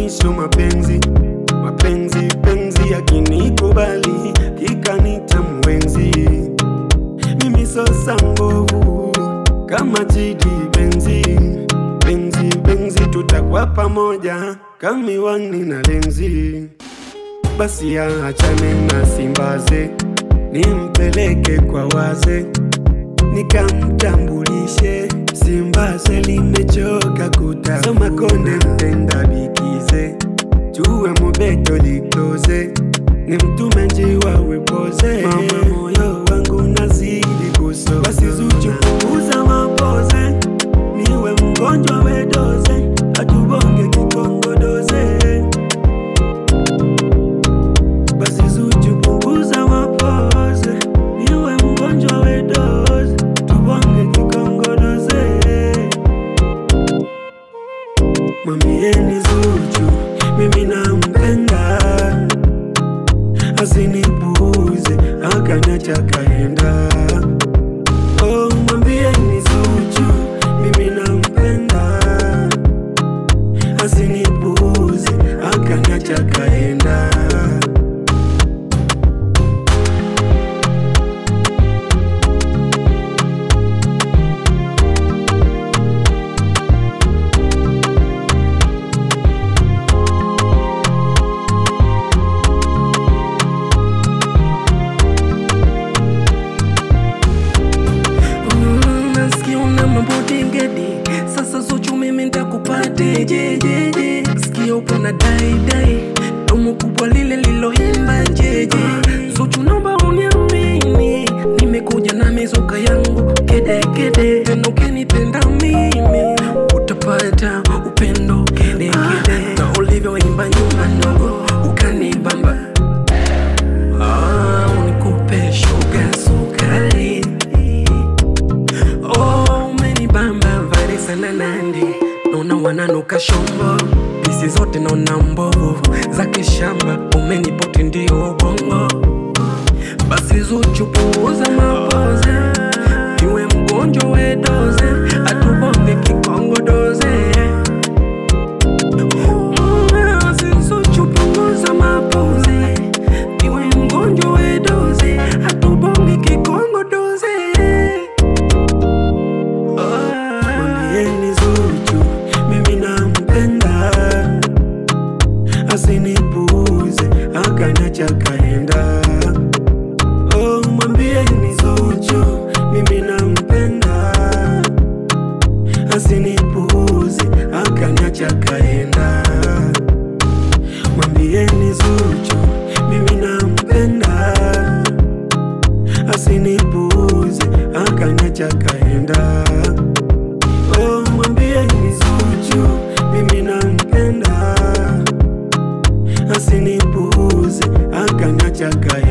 mwisho mapenzi mapenzi penzi yakinikubali kikanita mwenzi mimi sosa mbovu kama chidi benzi benzi benzi tutakuwa pamoja kamiwani na lenzi basi ya achane na simbaze nimpeleke kwa waze nikamtambulishe simbaze limechoka kutazama konde mpenda bikize juwe mubeto likoze ni mtume njiwa wepoze mama moyo wangu nazidi kuso basi zuchu punguza mapoze niwe mgonjwa wedoze atubonge kikongodoze basi zuchu punguza mapoze niwe mgonjwa wedoze tubonge kikongodoze mwambieni zuchu mimi nampenda asinipuuze akanacha kaenda oh, mwambieni zuchu mimi nampenda asinipuuze akanacha kaenda Mm, nasikia una mambo dingedi sasa Zuchu mimi ntakupate jejeje sikia upo na dai dai domo kubwa lile liloimba jeje Zuchu naomba uniamini nimekuja na mizuka yangu kede kede tena ukinipenda mimi utapata upendo kede kede na ulivyoimba nyuma ndogo ukanibamba Ah, unikupe shuga sukari Oh, umenibamba vari sana nandi naona wananuka shombo pisi zote naona mbovu za kishamba umenipoti ndio ubongo basi Zuchu puuza mapoze iwe mgonjwa wedoze atubonge kikongo doze Mm, basi Zuchu punguza mapoze iwe mgonjwa wedoze atubonge kikongo doze mwambieni zuchu mimi nampenda asinipuuze akanacha kaenda oh, mwambieni zuchu mimi nampenda asinipuuze akanacha kaenda mwambieni zuchu mimi nampenda asinipuuze akanacha kaenda oh, mwambieni zuchu mimi nampenda asinipuuze akanacha kaenda